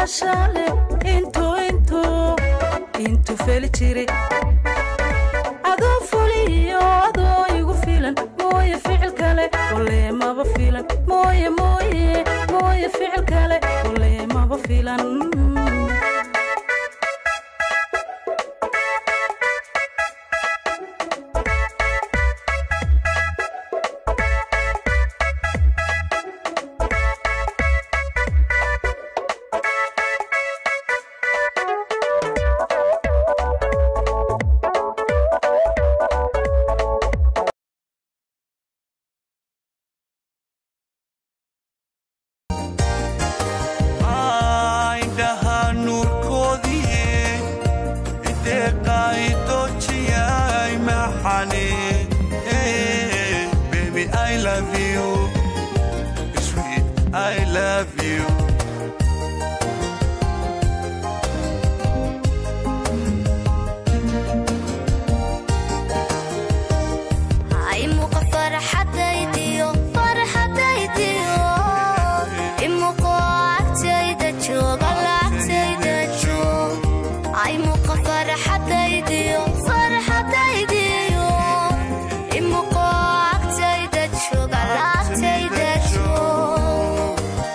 filaashale intuu intuu intuu feli jire adoo fuliyo adoo igu filan mooye ficil kale ole maba filan mooye mooye mooye ficil kale ole maba filan indhaha nuurkoodii deeqaydojiyay maxane baby i love you sweet i love you imuqa farxadaydiyo farxadaydiyo imuqo agtayda jooga lacagtayda joog imuqa farxadaydiyo farxadaydiyo imuqo agtayda jooga lacagtayda joog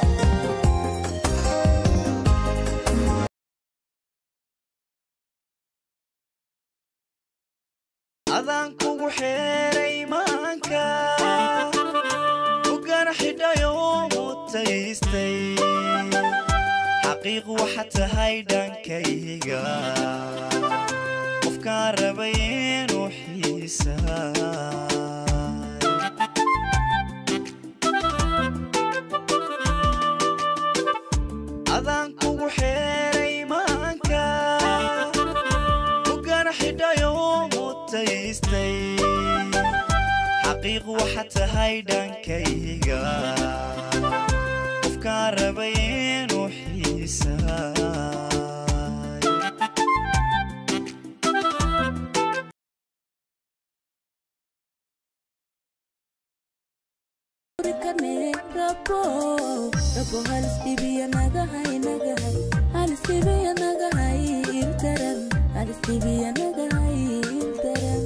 adaan kugu xeeray maanka ugan xidhayo mutaystay xaqiiq waxa tahay dhankayga qofkaan rabay inuu xiisaa adaan kugu xeeray maanka ugan xidhayo mutaystay xaqiiq waxa tahay dhankayga qofkaan rabay inuu xiisaa rabo rabo halis dhibiya nagahay nagahay halis dhibiya nagahay intaran halis dhibiya nagahay intaran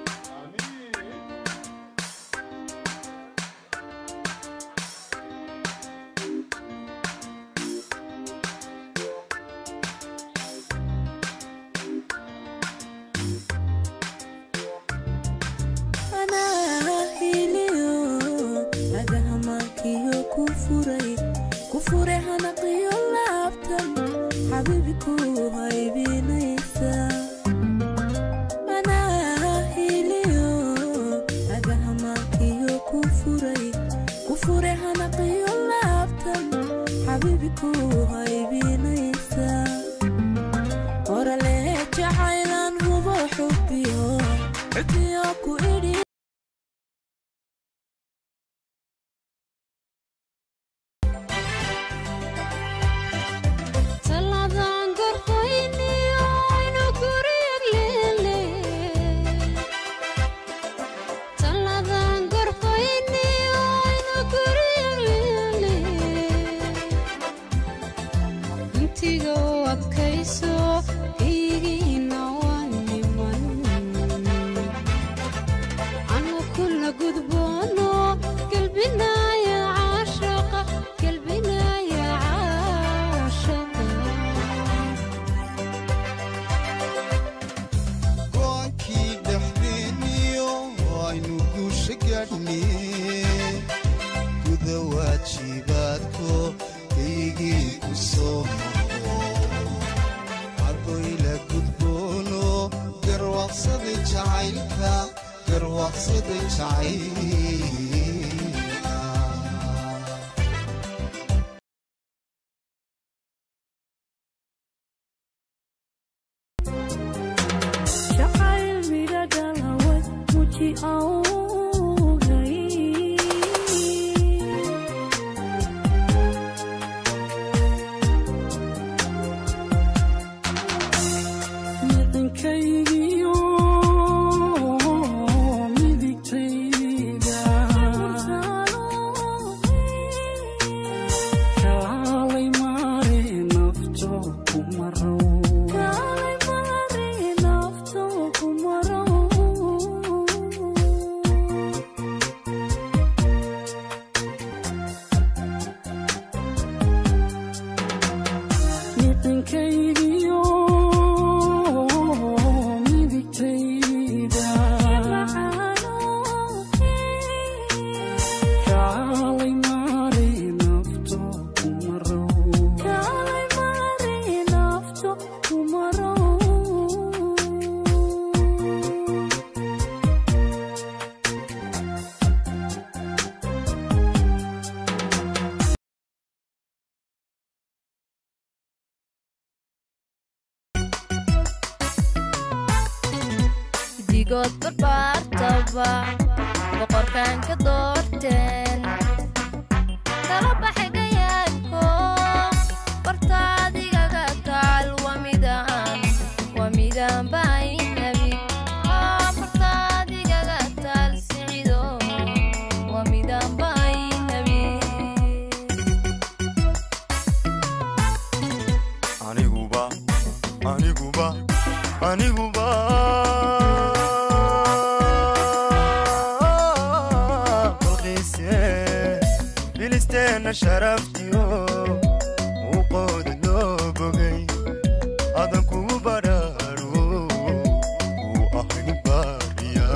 anaa hiliyo agahamaankiyo ku furay ku furay hanaqiyo laabtan xabiibi ku haybinaysa anaa hiliyo agahamaankiyo ku furay ku furay hanaqiyo laabtan xabiibi ku haybinaysa orale jacaylan hubo xubbiyo xubbiyo ku idhi Taladan gorfayniyo inu guriyag leele Taladan gorfayniyo inu guriyag leele Intiga u adkayso igiina waa niman Anu kula gudboono galbinaya caashaqa galbinaya caashaqa goonkii dhexdeeniyo aynu guusha gaadhnee guda waajibaadko kaygii ku soo noqo ardoyla gudboono garwaaqsaday jacaylka garwaaqsaday jacaylka jacayl midha dhalaway muji awgay midankaygiyo midigtayda weligood barbaartaba boqorkan ka doorteen kala baxay gayaanko bartaadigaga taal waa midaan waa midaan baaynabi bartaadigaga taal sicido waa midaan baaynabi aniguba aniguba aniguba balqiise bilisteena sharaftiyo muuqooda loo bogay adan kugu baraaru uu ahay baariya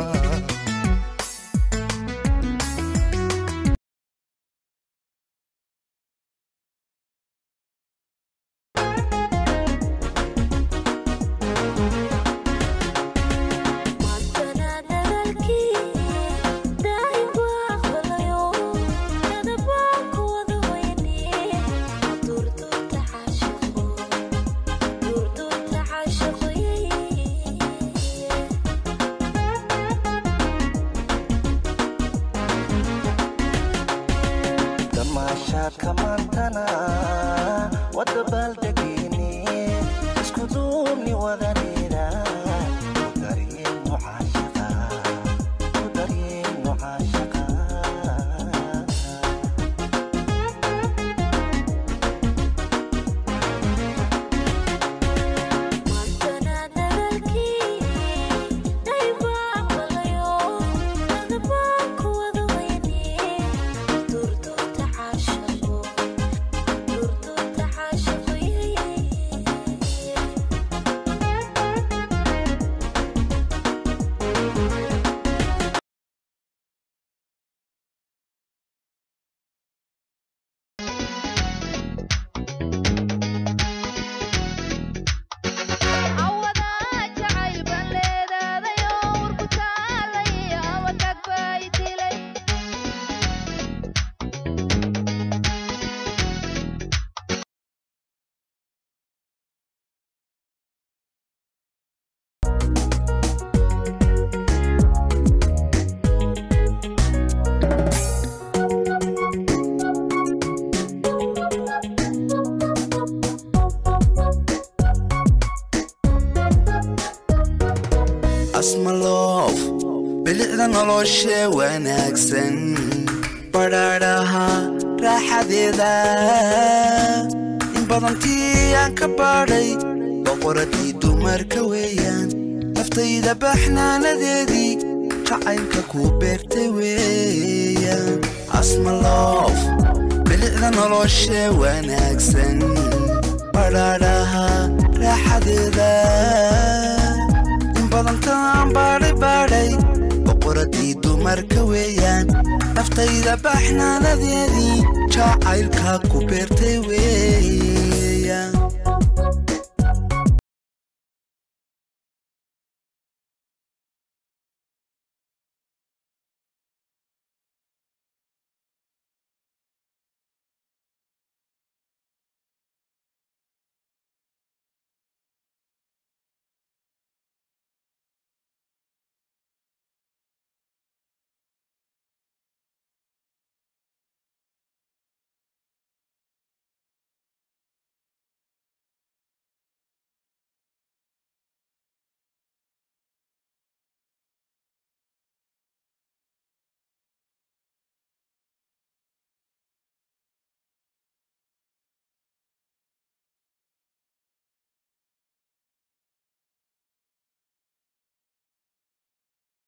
damaashaadka maantana wadda baaldegeeni isku duubni wadaneeda ku daryeen mucaashaqa ku daryeen mucaashaqa cawadaa jacayl baan leedaadayoo warku taalay awadhag bay dilay asmaloof bilicda noloshe wanaagsan badhaadhaha raaxadeeda in badantii aan ka baadhay boqoradii dumarka weeyaan naftayda baxnaanadeedii jacaylka ku beertay weeyaan asmaloof bilicda noloshe wanaagsan badhaadhaha raaxadeeda in badantaan baadhay baadhay boqoradii dumarka weeyaan naftayda baxnaanadeedii jacaylka ku beertay weeyaan